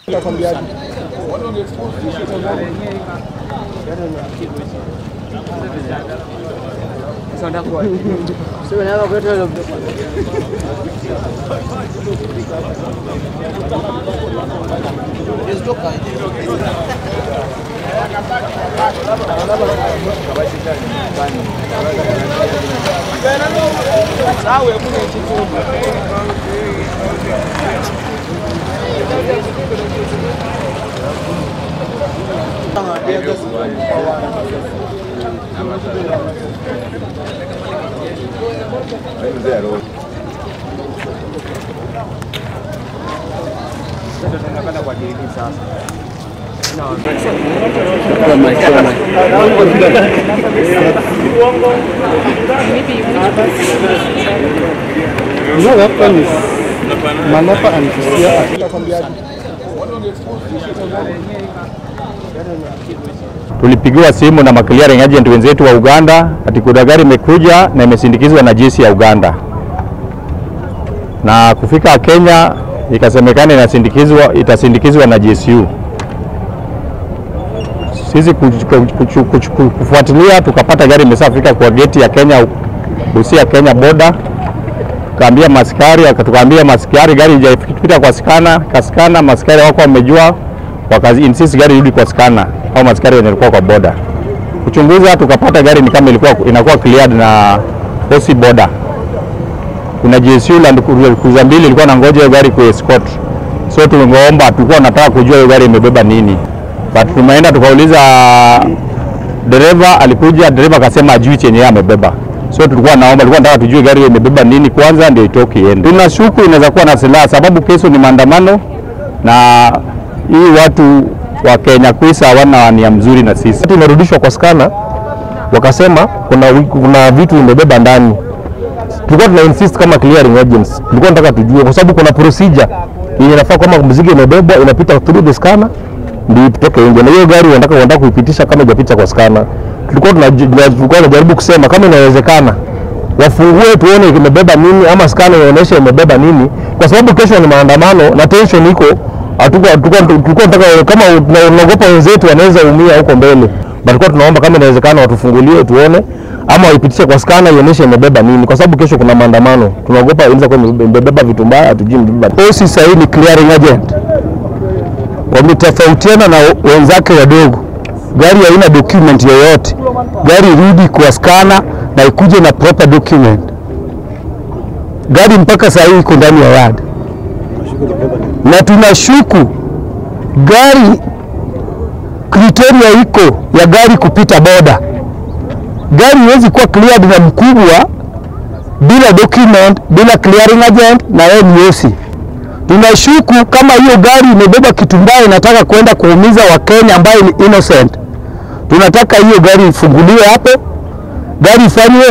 No weapon is Manapa and Kisia. Tulipigiwa simu na maclearing agent wenzetu wa Uganda ati kuna gari imekuja na imesindikizwa na jeshi ya Uganda, na kufika Kenya ikasemekana inasindikizwa itasindikizwa na GSU. Sisi kuch- kuch- kuch- kuch- kufuatilia tukapata gari imeshafika kwa geti ya Kenya, Busia Kenya border tukaambia maskari, tukaambia maskari gari haijapita kwa skana, kaskana maskari wako wamejua, wakazi insist gari irudi kwa skana au maskari wenye walikuwa kwa boda. Kuchunguza tukapata gari ni kama ilikuwa inakuwa cleared na OC border. Kuna GSU Land Cruiser mbili ilikuwa na ngoja hiyo gari ku escort. So tungeomba, tulikuwa tunataka kujua hiyo gari imebeba nini, but tumeenda tukauliza dereva, alikuja dereva akasema ajui chenye yeye amebeba so tulikuwa naomba, tulikuwa nataka tujue gari hiyo imebeba nini kwanza ndio itoke iende. Tunashuku inaweza kuwa na silaha, sababu kesho ni maandamano na hii watu wa Kenya Kwanza hawana nia mzuri na sisi. Wakati imerudishwa kwa skana, wakasema kuna, wi- kuna vitu imebeba ndani. Tulikuwa tuna insist kama clearing agents, tulikuwa tunataka tujue, kwa sababu kuna procedure yenye inafaa kama mzigo imebebwa inapita through the scanner ndio itoke nje, na hiyo gari wanataka wanataka kuipitisha kama haijapitia kwa scanner. Tulikuwa tunaj- tuna- tulikuwa tunajaribu kusema kama inawezekana wafungue tuone imebeba nini, ama scanner ionyeshe imebeba nini, kwa sababu kesho ni maandamano na tension iko hatukuwa tulikuwa tulikuwa tunataka kama tuna- tunaogopa wenzetu wanaweza umia huko mbele, but tulikuwa tunaomba kama inawezekana watufungulie tuone, ama waipitishe kwa skana ionyeshe imebeba nini, kwa sababu kesho kuna maandamano. Tunaogopa inaweza kuwa imebeba- imebeba vitu mbaya, hatujui imebeba. OC sasa hii ni clearing agent, wametofautiana na wenzake wadogo. Gari haina document yoyote, gari irudi kwa skana na ikuje na proper document. Gari mpaka sasa hii iko ndani ya yard na tunashuku gari kriteria iko ya gari kupita boda. Gari iwezi kuwa cleared na mkubwa bila document, bila clearing agent na yeye ni OC. Tunashuku kama hiyo gari imebeba kitu mbaya inataka kwenda kuumiza Wakenya ambayo ni innocent. Tunataka hiyo gari ifunguliwe hapo, gari ifanywe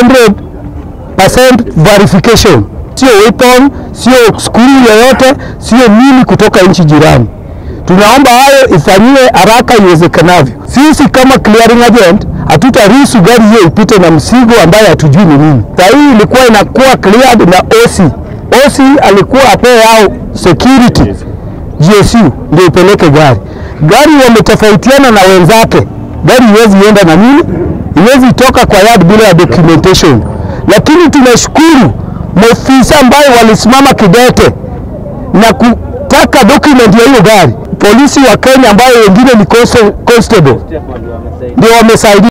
100% verification, sio weapon, sio skuli yoyote, sio nini kutoka nchi jirani. Tunaomba hayo ifanyiwe haraka iwezekanavyo. Sisi kama clearing agent hatutaruhusu gari hiyo ipite na mzigo ambaye hatujui ni nini. Saa hii ilikuwa inakuwa cleared na OC. OC alikuwa apee yao security GSU ndio ipeleke gari. Gari wametofautiana na wenzake, gari iwezi enda na nini, iwezi toka kwa yard bila ya documentation. Lakini tunashukuru maofisa ambayo walisimama kidete na kutaka document ya hiyo gari. Polisi wa Kenya ambayo wengine ni consta- constable ndio wamesaidia.